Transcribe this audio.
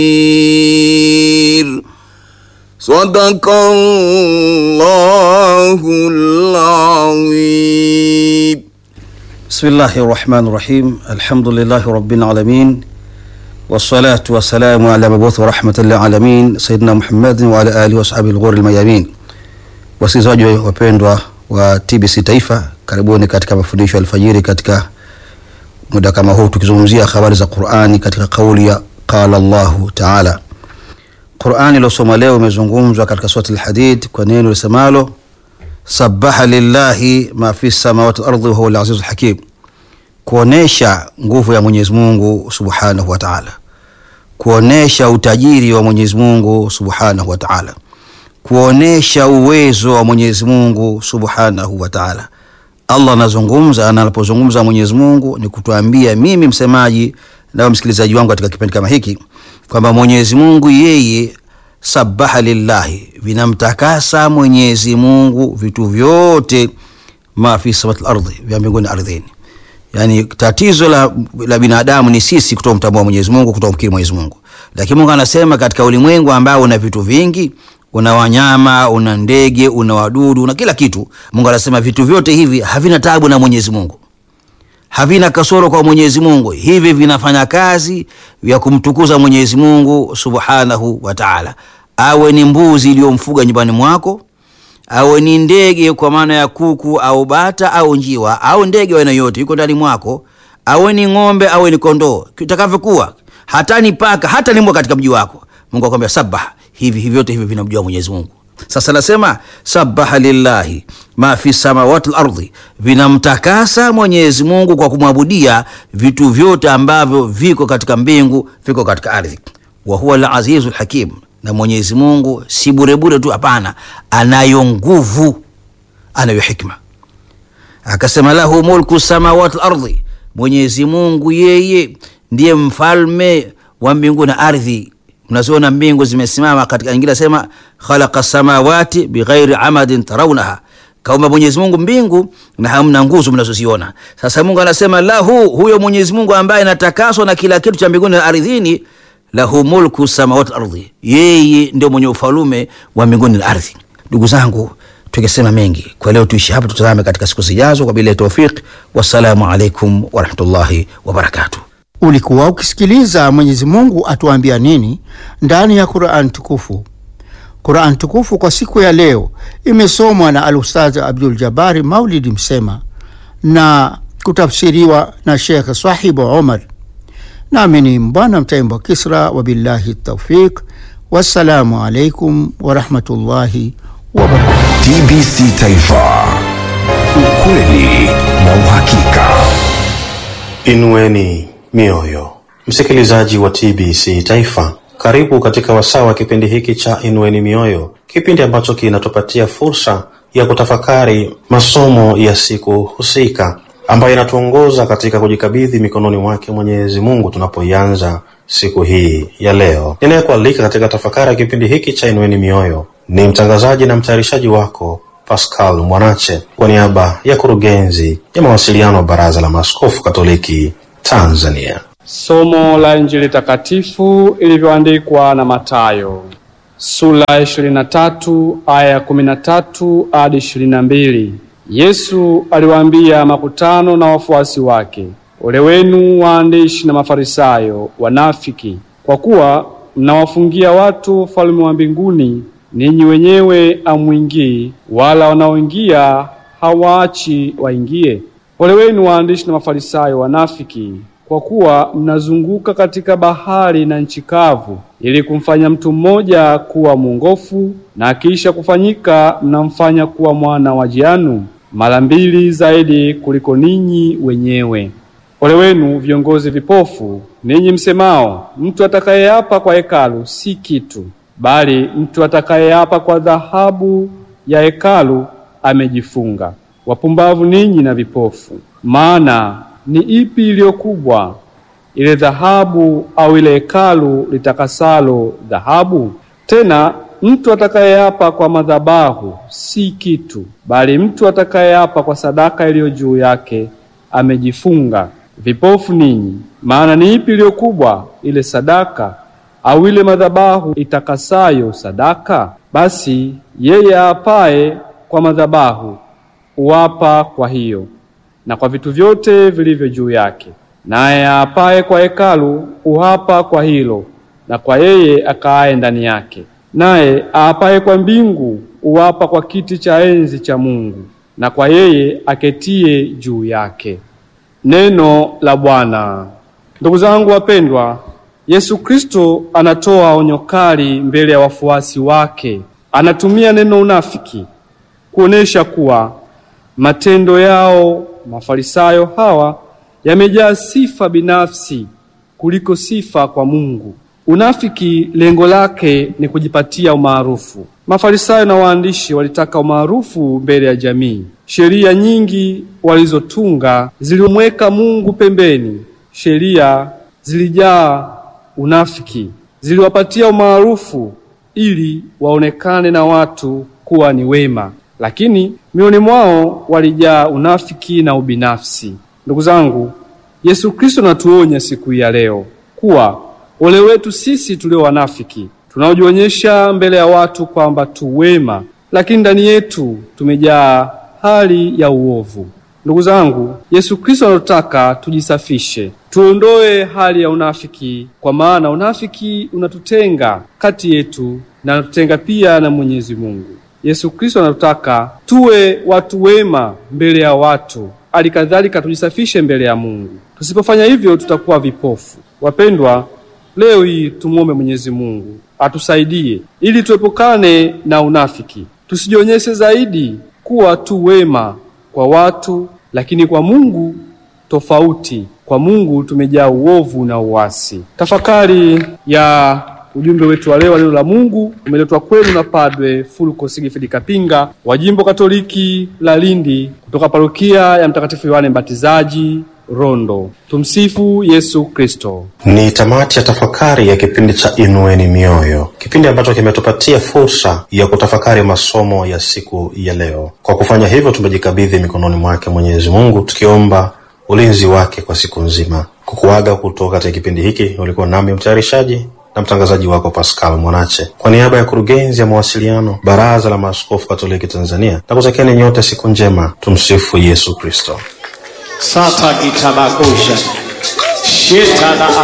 صدق الله العظيم بسم الله الرحمن الرحيم الحمد لله رب العالمين والصلاة والسلام على مبعوث رحمة للعالمين سيدنا محمد وعلى آله وصحبه الغور الميامين wasikilizaji wapendwa wa TBC Taifa, karibuni katika mafundisho ya alfajiri katika muda kama huu, tukizungumzia habari za Qur'ani katika kauli ya qala Allahu taala. Qur'ani iliyosoma leo imezungumzwa katika surati al-Hadid kwa neno lisemalo sabaha lillahi ma fi samawati wal ardi wa huwa al-azizul hakim, kuonesha nguvu ya Mwenyezi Mungu subhanahu wa taala, kuonesha utajiri wa Mwenyezi Mungu subhanahu wa taala kuonesha uwezo wa Mwenyezi Mungu Subhanahu wa Ta'ala. Allah anazungumza na anapozungumza Mwenyezi Mungu ni kutuambia mimi msemaji na msikilizaji wangu katika kipindi kama hiki kwamba Mwenyezi Mungu yeye sabaha lillahi, vinamtakasa Mwenyezi Mungu vitu vyote ma fi samawati ardhi, vya mbinguni ardhini. Yani tatizo la, la binadamu ni sisi kutomtambua Mwenyezi Mungu, kutomkiri Mwenyezi Mungu, lakini Mungu anasema katika ulimwengu ambao una vitu vingi una wanyama, una ndege, una wadudu, una kila kitu. Mungu anasema vitu vyote hivi havina tabu na Mwenyezi Mungu, havina kasoro kwa Mwenyezi Mungu. Hivi vinafanya kazi ya kumtukuza Mwenyezi Mungu Subhanahu wa Ta'ala. Awe ni mbuzi iliyomfuga nyumbani mwako, awe ni ndege kwa maana ya kuku au bata au njiwa au ndege wa aina yote yuko ndani mwako, awe ni ng'ombe, awe ni kondoo, kitakavyokuwa, hata ni paka, hata ni mbwa katika mji wako, Mungu akwambia sabaha hivi hivi vyote hivi vinamjua Mwenyezi Mungu. Sasa nasema sabaha lillahi ma fi samawati wal ardi, vinamtakasa Mwenyezi Mungu kwa kumwabudia vitu vyote ambavyo viko katika mbingu viko katika ardhi. Wa huwa al azizul hakim, na Mwenyezi Mungu si burebure tu, hapana, anayo nguvu, anayo hikma. Akasema lahu mulku samawati wal ardi, Mwenyezi Mungu yeye ndiye mfalme wa mbingu na ardhi Mnaziona mbingu zimesimama katika nyingine sema khalaqa samawati bighairi amadin tarawnaha, kaumba Mwenyezi Mungu mbingu na hamna nguzo mnazoziona. Sasa Mungu anasema lahu, huyo Mwenyezi Mungu ambaye anatakaswa na kila kitu cha mbinguni na ardhini, lahu mulku samawati ardhi, yeye ndio mwenye ufalume wa mbinguni na ardhi. Ndugu zangu, tukisema mengi kwa leo, tuishi hapa, tutazame katika siku zijazo kwa bila ya tawfik. Wassalamu alaikum warahmatullahi wabarakatuh. Ulikuwa ukisikiliza Mwenyezi Mungu atuambia nini ndani ya Qur'an tukufu. Qur'an tukufu kwa siku ya leo imesomwa na Al-Ustadh Abdul Jabari Maulidi Msema na kutafsiriwa na Sheikh Sahibu Omar, nami ni Mbwana Mtaimbo Kisra. Wabillahi taufiq, wassalamu alaikum warahmatullahi wabarakatuh. TBC Taifa, ukweli na uhakika. Inueni mioyo, msikilizaji wa TBC Taifa, karibu katika wasaa wa kipindi hiki cha Inueni Mioyo, kipindi ambacho kinatupatia fursa ya kutafakari masomo ya siku husika ambayo inatuongoza katika kujikabidhi mikononi mwake Mwenyezi Mungu tunapoianza siku hii ya leo. Ninayekualika katika tafakari ya kipindi hiki cha Inueni Mioyo ni mtangazaji na mtayarishaji wako Pascal Mwanache kwa niaba ya kurugenzi ya mawasiliano wa Baraza la Maaskofu Katoliki Tanzania. Somo la Injili takatifu ilivyoandikwa na Mathayo sura ya 23 aya ya 13 hadi 22. Yesu aliwaambia makutano na wafuasi wake, ole wenu waandishi na Mafarisayo wanafiki, kwa kuwa mnawafungia watu ufalme wa mbinguni, ninyi wenyewe hamwingii, wala wanaoingia hawaachi waingie. Ole wenu waandishi na Mafarisayo wanafiki, kwa kuwa mnazunguka katika bahari na nchi kavu, ili kumfanya mtu mmoja kuwa mwongofu, na akiisha kufanyika mnamfanya kuwa mwana wa jehanamu mara mbili zaidi kuliko ninyi wenyewe. Ole wenu viongozi vipofu, ninyi msemao, mtu atakayeapa kwa hekalu si kitu, bali mtu atakayeapa kwa dhahabu ya hekalu amejifunga. Wapumbavu ninyi na vipofu! Maana ni ipi iliyo kubwa, ile dhahabu au ile hekalu litakasalo dhahabu? Tena mtu atakayeapa kwa madhabahu si kitu, bali mtu atakayeapa kwa sadaka iliyo juu yake amejifunga. Vipofu ninyi! Maana ni ipi iliyo kubwa, ile sadaka au ile madhabahu itakasayo sadaka? Basi yeye aapaye kwa madhabahu uapa kwa hiyo na kwa vitu vyote vilivyo juu yake, naye aapaye kwa hekalu uapa kwa hilo na kwa yeye akaaye ndani yake, naye aapaye kwa mbingu uapa kwa kiti cha enzi cha Mungu na kwa yeye aketie juu yake. Neno la Bwana. Ndugu zangu wapendwa, Yesu Kristo anatoa onyo kali mbele ya wafuasi wake. Anatumia neno unafiki kuonesha kuwa matendo yao Mafarisayo hawa yamejaa sifa binafsi kuliko sifa kwa Mungu. Unafiki lengo lake ni kujipatia umaarufu. Mafarisayo na waandishi walitaka umaarufu mbele ya jamii. Sheria nyingi walizotunga zilimweka Mungu pembeni. Sheria zilijaa unafiki, ziliwapatia umaarufu ili waonekane na watu kuwa ni wema, lakini mioni mwao walijaa unafiki na ubinafsi. Ndugu zangu, Yesu Kristo anatuonya siku hii ya leo kuwa ole wetu sisi tulio wanafiki tunaojionyesha mbele ya watu kwamba tu wema, lakini ndani yetu tumejaa hali ya uovu. Ndugu zangu, Yesu Kristo anataka tujisafishe, tuondoe hali ya unafiki, kwa maana unafiki unatutenga kati yetu na unatutenga pia na Mwenyezi Mungu. Yesu Kristo anataka tuwe watu wema mbele ya watu, alikadhalika tujisafishe mbele ya Mungu. Tusipofanya hivyo, tutakuwa vipofu. Wapendwa, leo hii tumwombe Mwenyezi Mungu atusaidie ili tuepukane na unafiki, tusijionyeshe zaidi kuwa tu wema kwa watu, lakini kwa Mungu tofauti. Kwa Mungu tumejaa uovu na uasi. Tafakari ya ujumbe wetu wa leo wa neno la Mungu umeletwa kwenu na Padre Fulko Sigifidi Kapinga wa Jimbo Katoliki la Lindi kutoka parokia ya Mtakatifu Yohane Mbatizaji Rondo. Tumsifu Yesu Kristo. Ni tamati ya tafakari ya kipindi cha Inueni Mioyo, kipindi ambacho kimetupatia fursa ya kutafakari masomo ya siku ya leo. Kwa kufanya hivyo, tumejikabidhi mikononi mwake Mwenyezi Mungu, tukiomba ulinzi wake kwa siku nzima. Kukuaga kutoka katika kipindi hiki, ulikuwa nami mtayarishaji na mtangazaji wako Pascal Mwanache, kwa niaba ya kurugenzi ya mawasiliano Baraza la Maaskofu Katoliki Tanzania, na kutakieni nyote siku njema. Tumsifu Yesu Kristo. Sata gitabagosha shetana